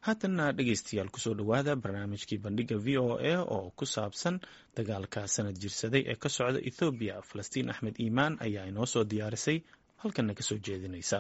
haatanna dhegeystayaal kusoo dhowaada barnaamijkii bandhiga v o a oo ku saabsan dagaalka sanad jirsaday ee ka socda ethoobiya falastiin axmed iimaan ayaa inoo soo diyaarisay halkanna kasoo jeedinaysa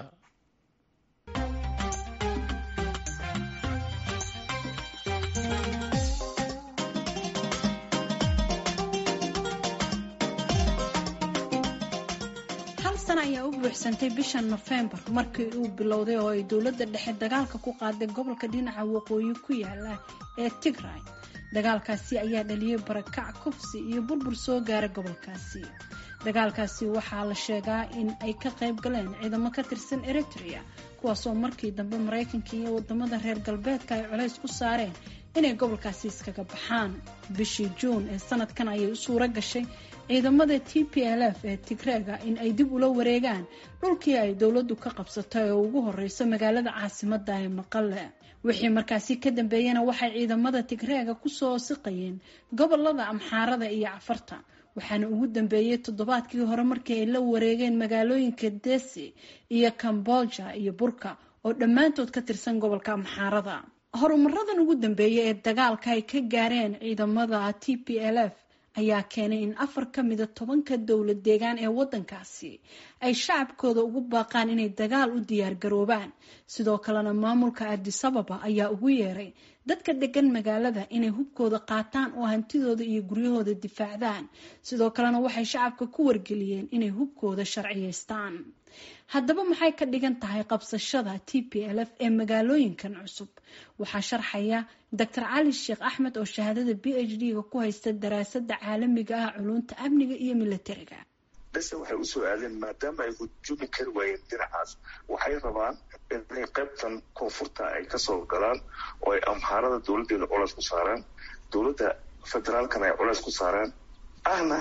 ayaa u buuxsantay bisha nofembar markii uu bilowday oo ay dowladda dhexe dagaalka ku qaaday gobolka dhinaca waqooyi ku yaala ee tigray dagaalkaasi ayaa dhaliyay barakac kufsi iyo burbur soo gaara gobolkaasi dagaalkaasi waxaa la sheegaa in ay ka qayb galeen ciidamo ka tirsan eritrea kuwaasoo markii dambe maraykanka iyo wadamada reer galbeedka ay colays ku saareen inay gobolkaasi iskaga baxaan bishii juun ee sanadkan ayay u suuro gashay ciidamada t p l f ee tigreega in ay dib ula wareegaan dhulkii ay dowladdu ka qabsatay oo ugu horeyso magaalada caasimada ee maqale wixii markaasi ka dambeeyana waxay ciidamada tigreega kusoo siqayeen gobolada amxaarada iyo cafarta waxaana ugu dambeeyey toddobaadkii hore markii ay la wareegeen magaalooyinka desi iyo kamboja iyo burka oo dhammaantood ka tirsan gobolka amxaarada horumaradan ugu dambeeyay ee dagaalka ay ka gaareen ciidamada t p l f ayaa keenay in afar ka mida tobanka dowlad deegaan ee waddankaasi ay shacabkooda ugu baaqaan inay dagaal u diyaar garoobaan sidoo kalena maamulka adisababa ayaa ugu yeeray dadka degan magaalada inay hubkooda qaataan oo hantidooda iyo guryahooda difaacdaan sidoo kalena waxay shacabka ku wargeliyeen inay hubkooda sharciyeystaan haddaba maxay ka dhigan tahay qabsashada t p l f ee magaalooyinkan cusub waxaa sharxaya doctor cali sheekh axmed oo shahaadada b h d-ga ku haysta daraasada caalamiga ah culunta amniga iyo militariga bese waxay usoo aadeen maadaama ay hujumi kari waayeen dhinacaas waxay rabaan inay qaybtan koonfurta ay kasoo galaan oo ay amhaarada dowladeeda colays ku saaraan dowladda federaalkana ay colays ku saaraan ahna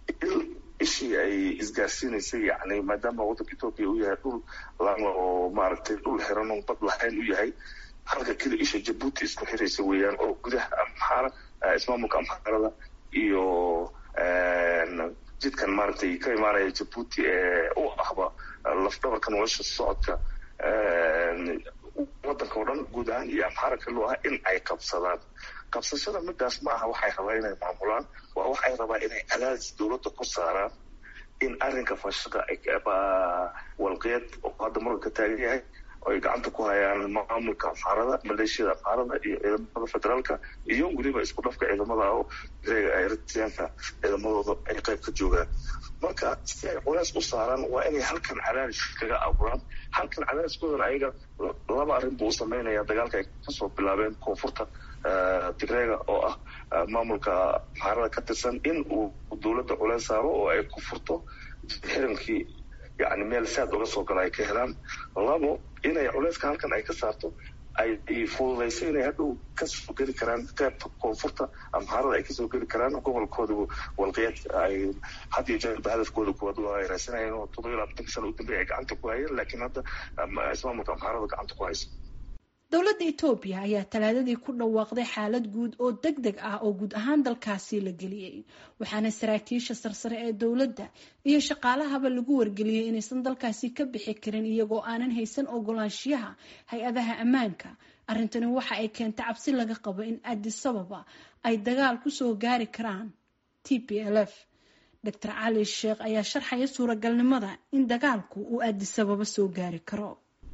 ishii ay isgaarsiinaysay yani maadaama waddanka etoobiya uu yahay dhul lama oo maaragtay dhul xiran oo bad lahayn u yahay halka keli isha jabuuti isku xiraysa weeyaan oo gudaha amxaara ismaamulka amxaarada iyo jidkan maaragtay ka imaanaya jabuuti ee u ahba lafdhabarka nolosha socodka waddanka oo dhan guud ahaan iyo amxaara kaloo ah in ay qabsadaan qabsashada midaas ma aha waxay rabaa inay maamulaan waa waxay rabaa inay cadaadis dowladda ku saaraan in arrinka fashada walqiyad oo hadda marka ka taagan yahay oo ay gacanta ku hayaan maamulka amxaarada maleeshiyada amxaarada iyo ciidamada federaalka iyo weliba isku dhafka ciidamada oo eritreanka ciidamadooda ay qayb ka joogaan marka si ay culays u saaraan waa inay halkan cadaadis kaga abuuraan halkan cadaadiskoodana ayaga laba arrin buu u sameynaya dagaalka ay kasoo bilaabeen koonfurta tigreega oo ah maamulka amxaarada ka tirsan in uu dowladda culays saaro oo ay ku furto xirinkii yani meel saad uga soo gala ay ka helaan labo inay culeyska halkan ay ka saarto ay fududayso inay hadhow kasoo geli karaan qaybta koonfurta amxaarada ay kasoo geli karaan gobolkooda walqiyaad ay had iyo jeerba hadafkooda kuwaad ay raasanayeen oo toddoba iyo labaatanka sana u dambeya ay gacanta ku hayeen laakiin hadda ismaamulka amxaarada gacanta ku hayso dowladda etoobiya ayaa talaadadii ku dhawaaqday xaalad guud oo deg deg ah oo guud ahaan dalkaasi la geliyey waxaana saraakiisha sarsare ee dowladda iyo shaqaalahaba lagu wargeliyey inaysan dalkaasi ka bixi karin iyagoo aanan haysan ogolaanshiyaha hay-adaha ammaanka arrintani waxa ay keentay cabsi laga qabo in adisababa ay dagaal kusoo gaari karaan t p l f doctor cali sheekh ayaa sharxaya suuragalnimada in dagaalku uu adisababa soo gaari karo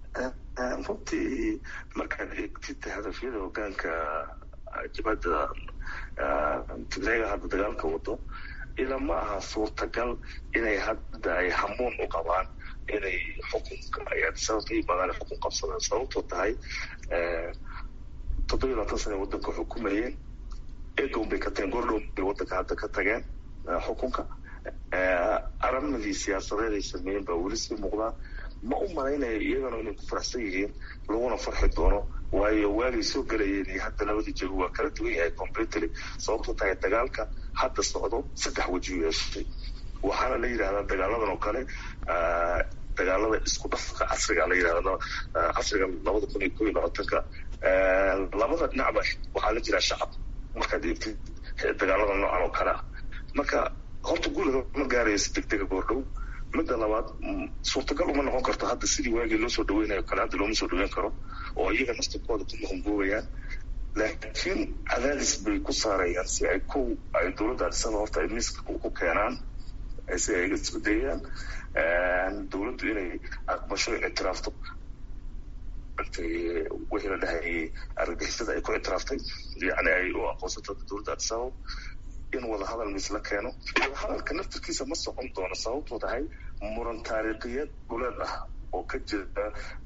runtii markaad eegtid hadafyada hogaanka jabhadda tigreega hadda dagaalka wado ila ma aha suurtagal inay hadda ay hamuun u qabaan inay xukunka ay adisaba ka yimaadaan xukun qabsadaan sababtoo tahay toddoba iyo labaatan sana waddanka xukumayeen egown bay ka tageen gordhown bay waddanka hadda ka tageen xukunka aramadii siyaasadeed ay sameeyeen baa weli sii muuqdaa ma u malaynayo iyagana inay ku faraxsan yihiin laguna farxi doono waayo waagay soo gelayeen iyo hadda labadii jago waa kala duwan yahay completely sababto tahay dagaalka hadda socdo saddex weji yeeshay waxaana la yidhahdaa dagaaladan oo kale dagaalada isku dhafka casriga la yidhahda casriga labada kun iyo ko iyo labaatanka labada dhinacba waxaa la jiraa shacab markaad eegtid dagaalada noocan oo kale ah marka horta guulaga ma gaarayo si degdega goordhow midda labaad suurtagal uma noqon karto hadda sidii waagii loo soo dhaweynayo kale hadda looma soo dhaweyn karo oo iyaga naftirkooda ku mahungoobayaan laakiin cadaadis bay ku saarayaan si ay kow ay dowladda adisaba horta ay miiska ku keenaan si ay isku dayaan dowladdu inay aqbasho ictiraafto wixii la dhahayay argagixisada ay ku ictiraaftay yani ay u aqoonsato dowladda adisababa in wadahadal mis la keeno wadahadalka naftirkiisa ma socon doono sababtoo tahay muran taariikhiyeed dhuleed ah oo ka jira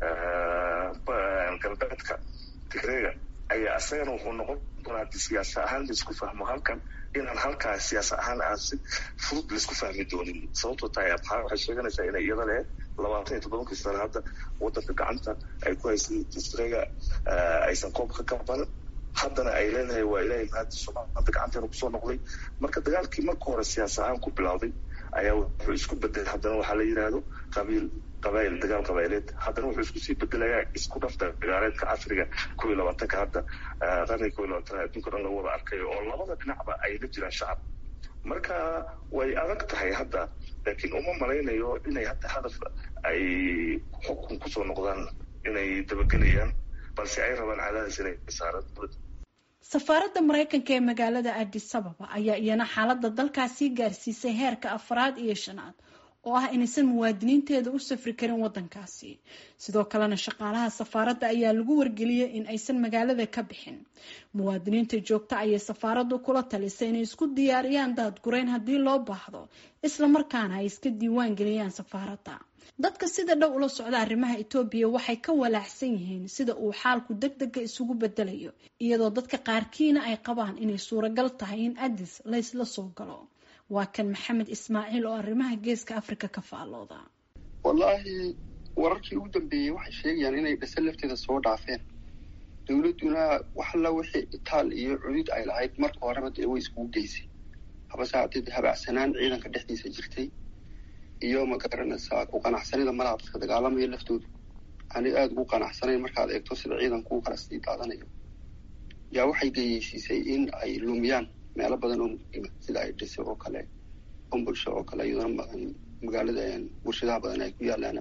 galbeedka tigreega ayaa isagana wuxuu noqon doonaa haddii siyaasa ahaan laisku fahmo halkan inaan halkaa siyaasa ahaan aan si fudud laisku fahmi doonin sababtoo tahay abxaa waxay sheeganaysaa inay iyada lehed labaatan iyo toddobankii sano hadda wadanka gacanta ay ku haysay tigreega aysan koobka ka badan haddana ay leedahay waa ilaahay mahadi soomaalia hadda gacanteena kusoo noqday marka dagaalkii marka hore siyaas ahaan ku bilowday ayaa wuxuu isku bedelay haddana waxaa la yidhaahdo qabiil qabaayil dagaal qabaayileed haddana wuxuu isku sii bedelayaa isku dhafta dagaaleedka casriga kow iyo labaatanka hadda qarniga kow iyo labaatan adduunka dhan lagu wada arkayo oo labada dhinacba ay la jiraan shacab marka way adag tahay hadda laakiin uma malaynayo inay hadda hadaf ay xukun kusoo noqdaan inay dabagelayaan balse ay rabaan cadaadis inay saaraan safaaradda maraykanka ee magaalada addis ababa ayaa iyana xaaladda dalkaasii gaarsiisay heerka afraad iyo shanaad oo ah inaysan muwaadiniinteeda u safri karin wadankaasi sidoo kalena shaqaalaha safaaradda ayaa lagu wargeliyey in aysan magaalada ka bixin muwaadiniinta joogta ayay safaaraddu kula talisay inay isku diyaariyaan daadgurayn haddii loo baahdo islamarkaana ay iska diiwaan geliyaan safaaradda dadka sida dhow ula socda arrimaha etoobiya waxay ka walaacsan yihiin sida uu xaalku deg dega isugu bedelayo iyadoo dadka qaarkiina ay qabaan inay suuragal tahay in addis laysla soo galo waa kan maxamed ismaaciil oo arrimaha geeska afrika ka faallooda wallaahi wararkii ugu dambeeyey waxay sheegayaan inay dhase lafteeda soo dhaafeen dowladduna waxalla wixii itaal iyo cudud ay lahayd marka horeba dee way iskugu geysay habase haddii habacsanaan ciidanka dhexdiisa jirtay iyo ma garanaysaa ku qanacsanida malaha dadka dagaalamaya laftoodu aanay aada ugu qanacsanayn markaad eegto sida ciidanku u kala sii daadanayo yaa waxay geyeysiisay in ay lumiyaan meelo badan oo muhiima sida ay dhise oo kale umbulsho oo kale iyadona magaalada warshadaha badan ay ku yaalaan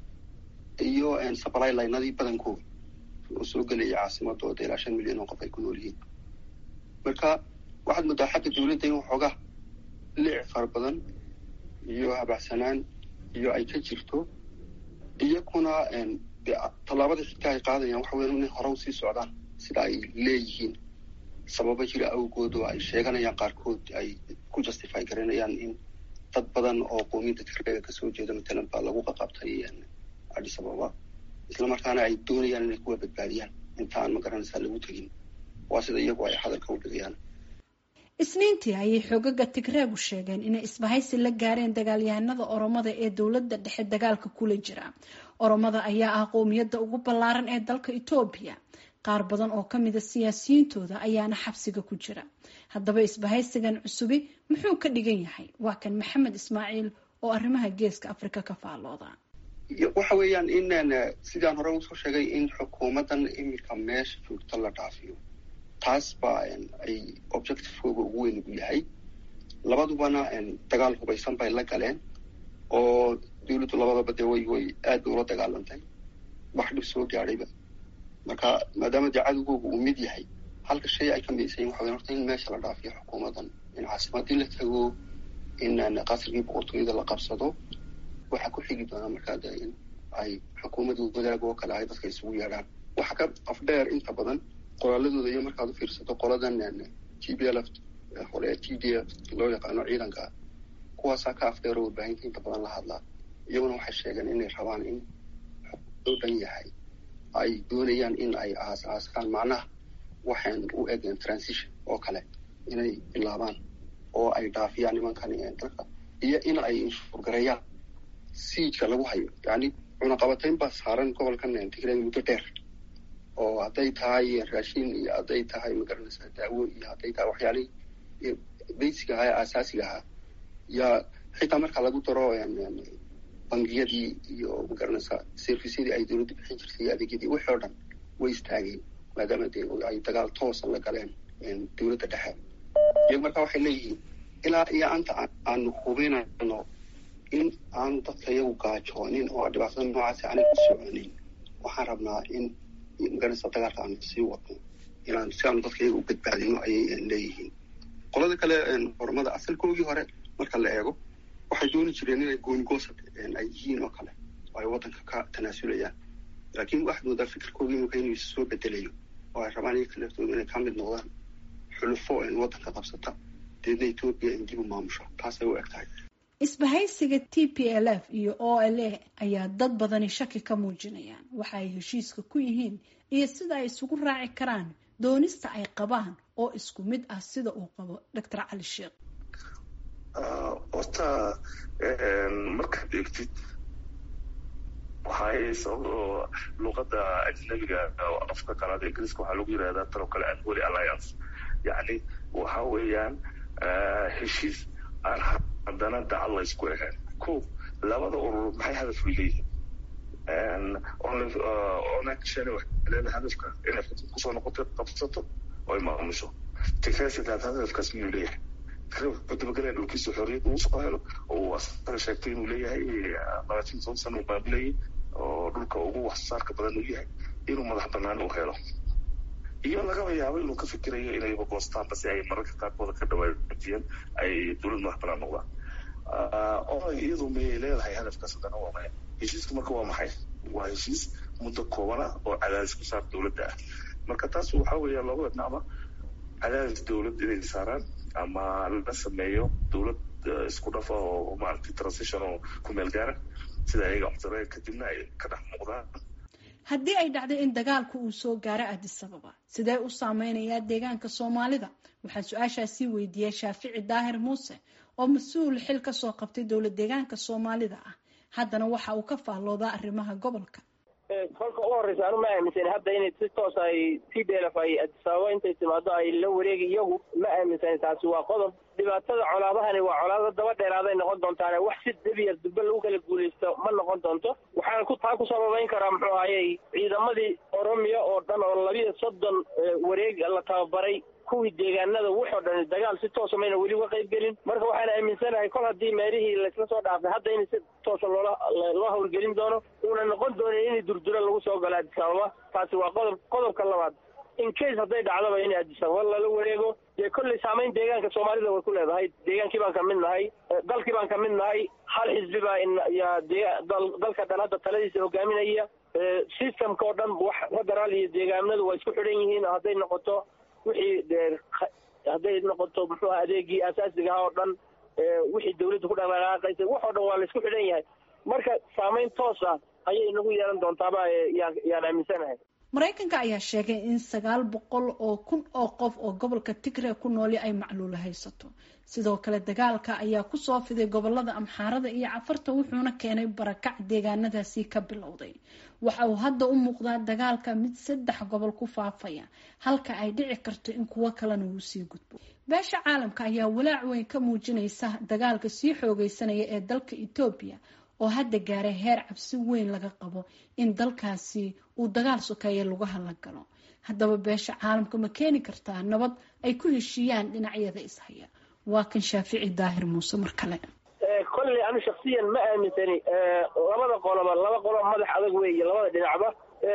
iyo supply linadii badankooda oo soo gelaya caasimadooda ilaa shan milyan oo qof ay ku nool yihiin marka waxaad moodaa xagga dowladda in waxoogaa liic fara badan iyo habacsanaan iyo ay ka jirto iyakuna de tallaabada xigta ay qaadayaan waxa weya inay hore usii socdaan sida ay leeyihiin sababa jira awgood oo ay sheeganayaan qaarkood ay ku justify garanayaan in dad badan oo qoomiyadda tigreega kasoo jeeda matalan baa lagu qaqabtay addis ababa islamarkaana ay doonayaan inay kuwa badbaadiyaan inta aan magaranaysaa lagu tegin waa sida iyagu ay hadalka u dhigayaan isniintii ayay xoogaga tigreegu sheegeen inay isbahaysi la gaareen dagaalyahanada oromada ee dowladda dhexe dagaalka kula jira oromada ayaa ah qowmiyadda ugu ballaaran ee dalka etoobiya qaar badan oo ka mida siyaasiyiintooda ayaana xabsiga ku jira haddaba isbahaysigan cusubi muxuu ka dhigan yahay waa kan maxamed ismaaciil oo arrimaha geeska afrika ka faallooda waxa weeyaan in sidaan hore usoo sheegay in xukuumaddan iminka meesha joogta la dhaafiyo taas baa ay objectivekooga ugu weyn ugu yahay labadubana dagaal hubaysan bay la galeen oo dowladdu labadaba dee way way aada ula dagaalantay wax dhib soo gaadhayba marka maadaama dee cadowgooga uu mid yahay halka shay ay ka midaysayin waxa weya horta in meesha la dhaafiyo xukuumaddan in caasimadii la tago in qasrigii boqortooyada la qabsado waxaa ku xigi doonaa markaa de in ay xukuumadda wadaag oo kale ay dadka isugu yeedhaan waxa ka afdheer inta badan qoraaladooda iyo markaad u fiirsato qoladan t b l f hore t d f loo yaqaano ciidanka kuwaasaa ka afdheer oo warbaahinta inta badan la hadlaa iyaguna waxay sheegeen inay rabaan in xukuumadoo dhan yahay ay doonayaan in ay aas aaskaan macnaha waxaan u egeen transition oo kale inay bilaabaan oo ay dhaafiyaan nimankan dalka iyo in ay inshuurgareeyaan siijka lagu hayo yani cunaqabatayn baa saaran gobolkan tigreeg muddo dheer oo hadday tahay raashin iyo hadday tahay magaranaysaa daawo iyo hadday tahay waxyaalihii basiga ahaa ee aasaasiga ahaa yaa xitaa marka lagu daro bangiyadii iyo magaranaysaa servisyadii ay dowladda bixin jirtay iyo adeegyadii wixii oo dhan way istaageen maadaama dee ay dagaal toosa la galeen dowladda dhexe iyagu marka waxay leeyihiin ilaa iyo anta aanu hubinayno in aanu dadka iyagu gaajoonin oo dhibaatada noocaasi aanay ku soconin waxaan rabnaa in magaraysa dagaalka aanu sii wadno inaan si aanu dadka iyaga u badbaadino ayay leeyihiin qolada kale ormada asalkoogii hore marka la eego waxay dooni jireen inay goonigoosad ay yihiin oo kale oo ay waddanka ka tanaasulayaan laakiin waxaad moodaa fikirkoogii imika inuu is soo bedelayo oo ay rabaan iyaga laftooda inay ka mid noqdaan xulufo waddanka qabsata deedna etoobiya in dib u maamusho taasay u eg tahay isbahaysiga t p l f iyo o l a ayaa dad badani shaki ka muujinayaan waxa ay heshiiska ku yihiin iyo sida ay isugu raaci karaan doonista ay qabaan oo isku mid ah sida uu qabo doctor cali sheekh horta markaad eegtid waxay sabab luqada ajnabiga afka kalaad ingiriiska waxaa lagu yirahdaa tanoo kale anholy alliance yacni waxa weeyaan heshiis aan haddana dacal la isku ahayn ko labada urur maxay hadaf way leeyihiin onakshani waxay leedahay hadafka inay kusoo noqoto qabsato oo ay maamusho tigreesidaad hadafkaas miyuu leeyahay dabagelaya dhulkiisa xorriyad uu soo helo oo asaga sheegtay inuu leeyahay labaatan toban sana uu baabilayay oo dhulka ugu waxsaarka badan uu yahay inuu madax banaan u helo iyo lagaba yaabo inuu ka fikirayo inayba goostaanba si ay mararka qaarkooda ka dhawaajiyeen ay dowlad madax banaan noqdaan oo iyadu mayay leedahay hadafkaas haddana waa maya heshiiska marka waa maxay waa heshiis muddo koobana oo cadaadis ku saar dowladda ah marka taas waxaa weeya labada dhinacba cadaadis dowlad inay saaraan ama la sameeyo dowlad isku dhafa oo maaragtay transition oo ku meel gaara sida ayaga codsadeen kadibna ay ka dhex muuqdaan haddii ay dhacdo in dagaalku uu soo gaaro addis ababa sidee u saameynayaa deegaanka soomaalida waxaan su-aashaasii weydiiyey shaafici daahir muuse oo mas-uul xil ka soo qabtay dowlad deegaanka soomaalida ah haddana waxa uu ka faalloodaa arrimaha gobolka kolka u horreysa anu ma aaminsan hadda inay si toos ay t d l f ay addis ababa intay timaado ay la wareegi iyagu ma aaminsan taasi waa qodob dhibaatada colaadahani waa colaado daba dheeraaday noqon doontaane wax si debiya dube lagu kala guulaysto ma noqon doonto waxaan ku taa ku sababeyn karaa muxuu ahayey ciidamadii oromiya oo dhan oo labiya soddon wareeg la tababaray kuwii deegaanada wuxoo dhan dagaal si toosa mayna weli uga qayb gelin marka waxaan aaminsanahay kol haddii meelihii laysla soo dhaafay hadda in si toosa loola loo hawlgelin doono uuna noqon doonin in durduro lagu soo galo addis ababa taasi waa qodob qodobka labaad in case hadday dhacdaba in addis ababa lala wareego dee kolley saamayn deegaanka soomaalida way ku leedahay deegaankii baan ka mid nahay dalkii baan ka mid nahay hal xisbi baa yaa dalka dhan hadda taladiisa hogaaminaya systemka oo dhan wax federaal iyo deegaanadu waa isku xidhan yihiin hadday noqoto wixii dee hadday noqoto muxuuha adeegii asaasiga ahaa oo dhan wixii dawladda ku dhaqdhaqaaqaysay wax oo dhan waa la isku xidhan yahay marka saamayn toos ah ayay nagu yeelan doontaaba yaan yaan aaminsanahay maraykanka ayaa sheegay in sagaal boqol oo kun oo qof oo gobolka tigre ku nooli ay macluula haysato sidoo kale dagaalka ayaa kusoo fiday gobolada amxaarada iyo cafarta wuxuuna keenay barakac deegaanadaasi ka bilowday waxa uu hadda u muuqdaa dagaalka mid saddex gobol ku faafaya halka ay dhici karto in kuwo kalena uu sii gudbo beesha caalamka ayaa walaac weyn ka muujinaysa dagaalka sii xoogeysanaya ee dalka etoobiya oo hadda gaaray heer cabsi weyn laga qabo in dalkaasi uu dagaal sokeeye lagu hadla galo haddaba beesha caalamka ma keeni kartaa nabad ay ku heshiiyaan dhinacyada ishaya waa kan shaafici daahir muuse mar kale kolley anu shaksiyan ma aaminsani labada qoloba laba qoloba madax adag weeye labada dhinacba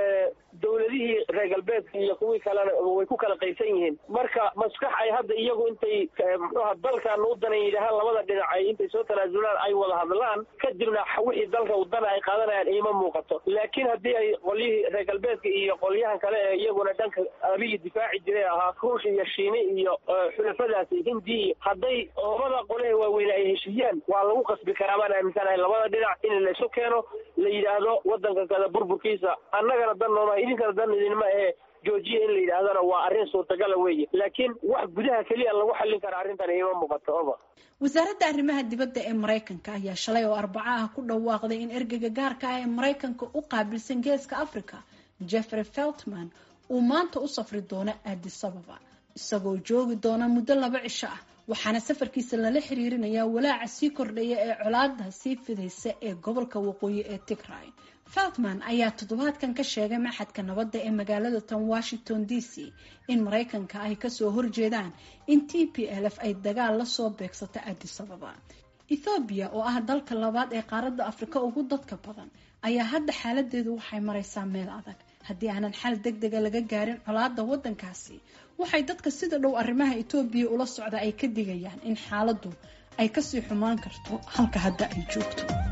dawladihii reer galbeedka iyo kuwii kalena way ku kala qaybsan yihiin marka maskax ay hadda iyagu intay muxuuha dalkan u danan yidhaahaan labada dhinac ay intay soo tanaasulaan ay wada hadlaan kadibna wixii dalka wadana ay qaadanayaan iima muuqato laakiin haddii ay qolyihii reer galbeedka iyo qolyahan kale ee iyaguna dhanka abiyi difaaci jiray ahaa ruush iyo shiini iyo xulafadaasi hindi hadday labada qole waaweyne ay heshiiyaan waa lagu qasbi karaa baan aaminsanahay labada dhinac in laysu keeno la yidhaahdo wadanka kada burburkiisa annagana dan nooma idinkana dan idinma ahe joojiya in la yidhaahdana waa arrin suurtagala weeye laakiin wax gudaha keliya lagu xallin kara arrintan iima muuqato oba wasaaradda arrimaha dibadda ee maraykanka ayaa shalay oo arbaco ah ku dhawaaqday in ergeyga gaarka ah ee maraykanka u qaabilsan geeska africa jeffrey feltman uu maanta u safri doono addis ababa isagoo joogi doona muddo laba cisho ah waxaana safarkiisa lala xiriirinayaa walaaca sii kordhaya ee colaada sii fidaysa ee gobolka waqooyi ee tigray feltman ayaa toddobaadkan ka sheegay maxadka nabadda ee magaalada tan washington d c in maraykanka ay kasoo horjeedaan in t p l f ay dagaal lasoo beegsato addis ababa ethoobiya oo ah dalka labaad ee qaaradda afrika ugu dadka badan ayaa hadda xaaladeedu waxay maraysaa meel adag haddii aanan xal deg dega laga gaarin colaada wadankaasi waxay dadka sida dhow arrimaha etoobiya ula socda ay ka digayaan in xaaladdu ay kasii xumaan karto halka hadda ay joogto